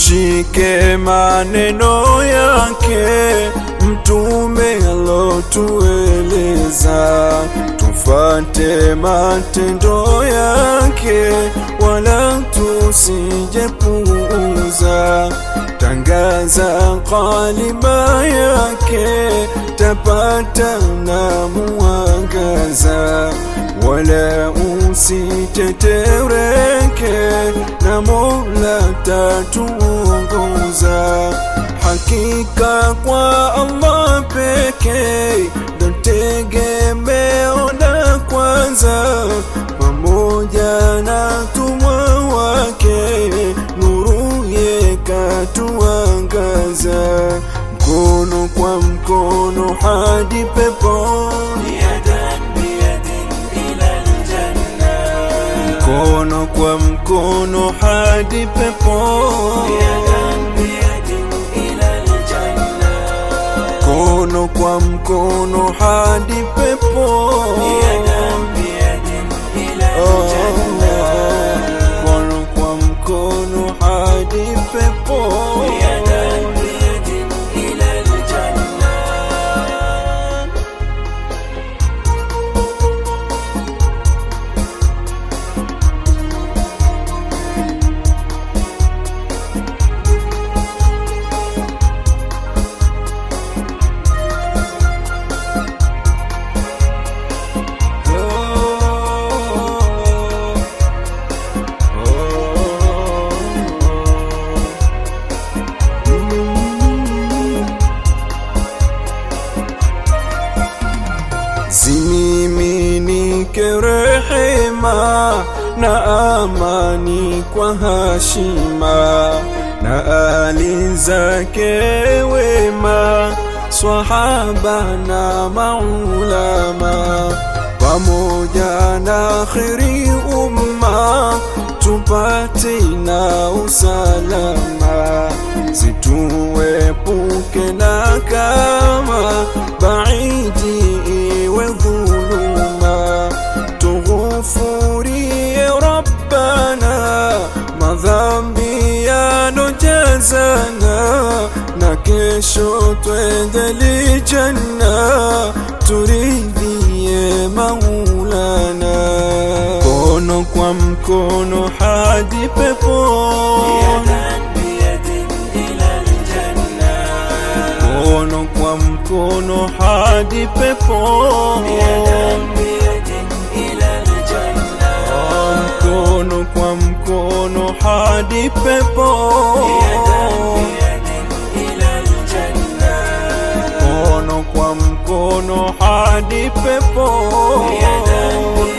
tushike maneno yake mtume alotueleza, tufate matendo yake, wala tusijepuuza. Tangaza kalima yake, tapata na muangaza, wala usitetereke, na Mola tatuongoza. Hakika kwa Allah pekee ndo tegemeo la kwanza, pamoja na tumwa wake nuru yekatuangaza, mkono kwa mkono hadi peponi, يدا بيد إلى الجنة mkono kwa mkono hadi peponi, يدا بيد إلى الجنة mkono kwa mkono hadi peponi. يدا بيد إلى الجنة mkono kwa mkono hadi peponi. يدا بيد إلى الجنة Zimiminike rehema na amani kwa hashima na ali zake wema, swahaba na maulama pamoja na kheri umma, tupate na usalama, situepuke na kama baidi iwe dhuluma, tughufurie Rabbana madhambi yanojazana, na kesho twende lijanna, turidhie Maulana, mkono kwa mkono hadi peponi. يدا بيد إلى الجنة mkono kwa mkono hadi peponi, يدا بيد إلى الجنة mkono kwa mkono hadi peponi, يدا بيد إلى الجنة mkono kwa mkono hadi peponi. يدا بيد